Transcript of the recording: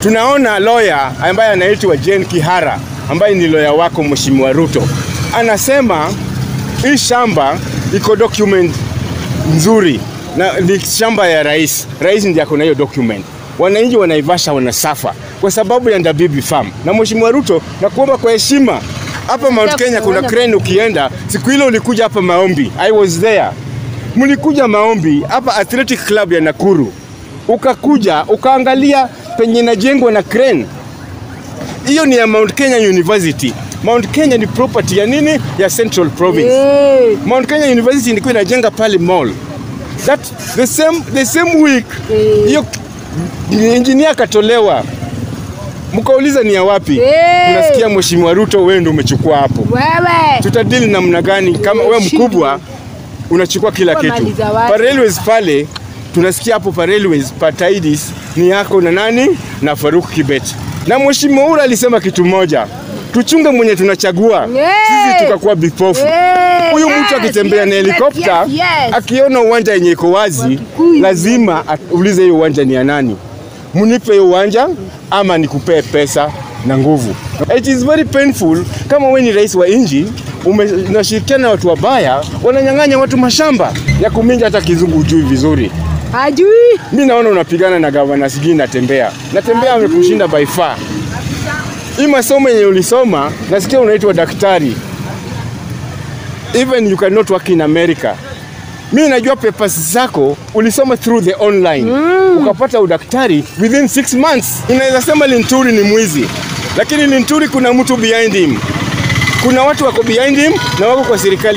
Tunaona lawyer ambaye anaitwa Jane Kihara ambaye ni lawyer wako Mheshimiwa Ruto anasema hii shamba iko document nzuri na ni shamba ya rais. Rais ndiye ako na hiyo document. Wananchi wa Naivasha wanasafa kwa sababu ya Ndabibi Farm. Na Mheshimiwa Ruto, nakuomba kwa heshima, hapa Mount Kenya kuna crane, ukienda siku ile ulikuja hapa maombi, I was there. Mlikuja maombi hapa Athletic Club ya Nakuru, ukakuja ukaangalia penye inajengwa na crane. Hiyo ni ya Mount Kenya University. Mount Kenya ni property ya nini? Ya Central Province. Eh, Mount Kenya University ilikuwa inajenga pale mall. That the same the same week Eh. hiyo engineer akatolewa. Mkauliza ni ya wapi? Eh. Tunasikia Mheshimiwa Ruto wewe ndio umechukua hapo. Wewe. Tutadili namna gani kama wewe mkubwa unachukua kila Kwa kitu? mali za watu. Pa railways pale tunasikia hapo pa railways pa Tidis ni yako na nani na Faruk Kibet. Na Mheshimiwa Ura alisema kitu moja. Tuchunge mwenye tunachagua. Yeah. Sisi tukakuwa vipofu. Eh, Huyu yes, mtu akitembea yes, na yes, helikopta yes, yes. akiona uwanja yenye iko wazi, Wakikuyu. lazima aulize hiyo uwanja ni ya nani. Munipe hiyo uwanja ama nikupee pesa na nguvu. It is very painful kama wewe ni rais wa nchi ume- unashirikiana na watu wabaya, wananyang'anya watu mashamba ya kuminja, hata kizungu hujui vizuri. Hajui. Mi naona unapigana na gavana, sijui natembea natembea, amekushinda by far. Hii masomo yenye ulisoma, nasikia unaitwa daktari, even you cannot work in America. Mi najua papers zako ulisoma through the online ukapata udaktari within six months. Inaweza sema Linturi ni mwizi, lakini Linturi kuna mtu behind him, kuna watu wako behind him na wako kwa serikali.